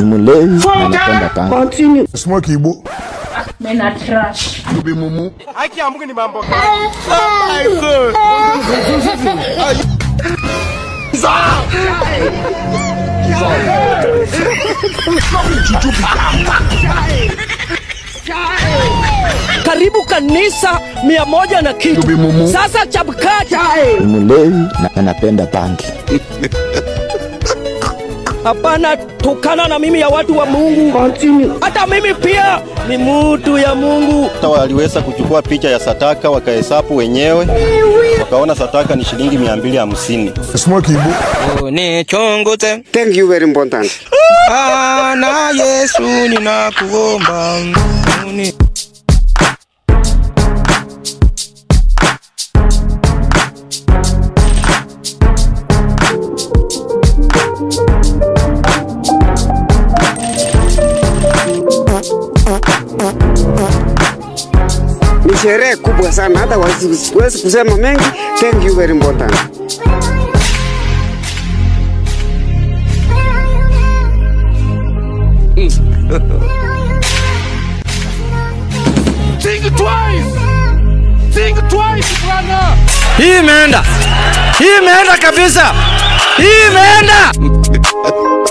Ni mlevi na anapenda panga. Continue. Smoke Igbo. Mena trash. You be mumu. karibu kanisa mia moja na kitu. Tubi mumu. Sasa Chapkati, Ni mlevi na anapenda pangi. hapana tukana na mimi ya watu wa Mungu. Continue. Hata mimi pia ni mutu ya Mungu. Hata waliweza kuchukua picha ya sataka wakahesabu wenyewe, wakaona sataka ni shilingi mia mbili hamsini. Smoke Igbo. nichongoze Thank you very important. Bwana Yesu ninakuomba uni Ni sherehe kubwa sana, hata wasi- siwezi kusema mengi. Thank you very important. hii imeenda, hii imeenda kabisa, hii imeenda.